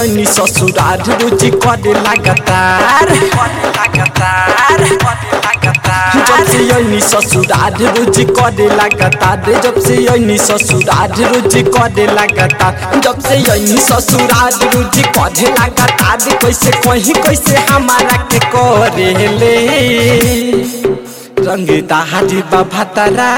यनी ससुरार रोजी करे लगातार लगातार जब से यनी ससुरार रोजी करे लगातार जब से यनी ससुरार रोजी करे लगातार जब से यनी ससुरार रोजी करे लगातार कैसे कहीं कैसे हमारा के करे ले रंग दाहरी बाबा तारा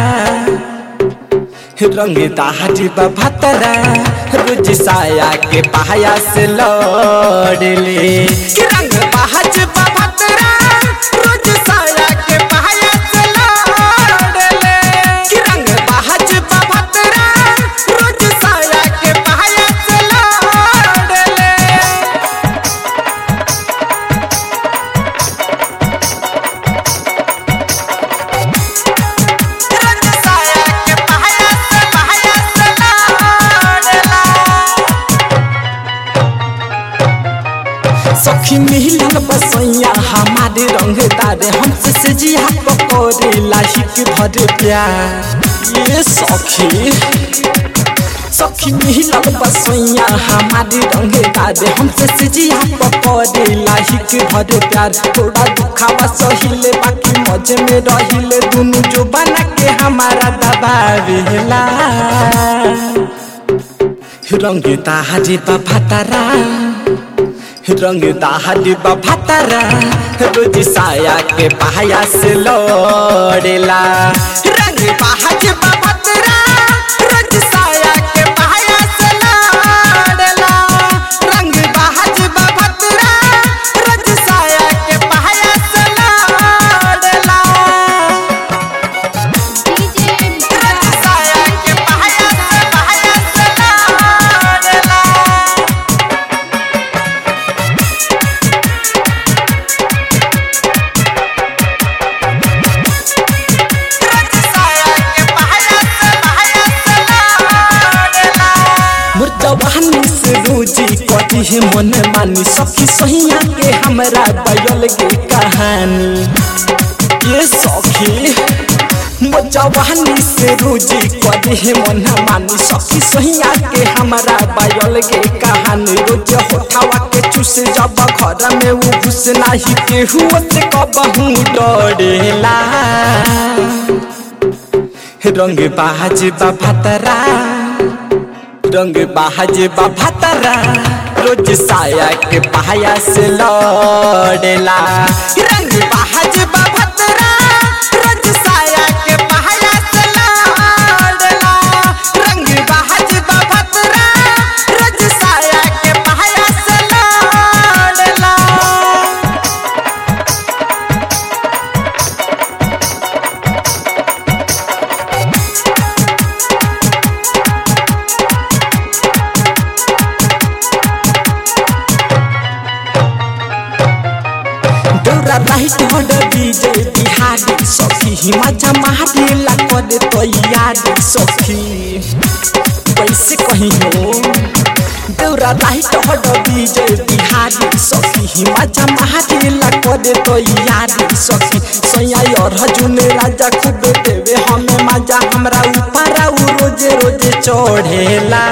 रंग दाहरी बाबा तारा रोज साया के पाया से लड़ले कि रंग बाहज बाबा तारा रोज साया के पाया से लड़ले कि रंग बाहज बाबा तारा रोज साया के पाया से लड़ले रंग साया के पाया से पाया से लड़ला सखी मिलन बसैया हमारे रंगदार हमसे से जिया पकोरे लाहिक भर प्यार ये सखी सखी मिलन बसैया हमारे रंगदार हमसे से जिया पकोरे लाहिक भर प्यार थोड़ा दुखावा सहिले बाकी मजे में रहिले दोनों जो बना के हमारा दबावेला रंगता हरी बाबा तारा रंग दाहरी बफतरा रोज साया के पाया से लड़ेला रंग बाहज बफतरा रोज साया के पाया से लड़ेला रंग बाहज बफतरा रोज साया के पाया से लड़ेला रोज साया के पाया से पाया से लड़ेला मुर्जवानी से रोजी कटी है मन मानी सखी सहिया के हमरा बयल के कहानी ये सखी मुर्जवानी से रोजी कटी है मन मानी सखी सहिया के हमरा बयल के कहानी रोज होठावा के चूस जब घर में वो घुस नाही केहू से कबहू डरेला रंग बाज बाबा तरा रंग बाज बाबा तारा रोज साया के पाया से लड़ेला रंग बाज बाबा तारा रोज साया के पाया से लड़ेला रंग बाज बाबा तारा रोज साया के पाया से लड़ेला डोरा राइट हड विजय बिहारी सखी हिमाचा महारी ला करे तैयारी सखी कैसे कहीं हो डोरा राइट हड विजय बिहारी सखी हिमाचा महारी ला करे तैयारी सखी सैया और हजुन राजा खूब देवे हमें मजा हमरा ऊपर उ रोजे रोजे चढ़ेला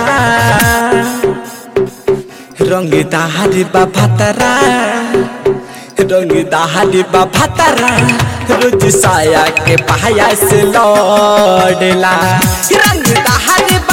रंग दाहरी बाबा तारा रंग दाहरी बाबा तारा रोज साया के पाया से लड़ेला रंग दाहरी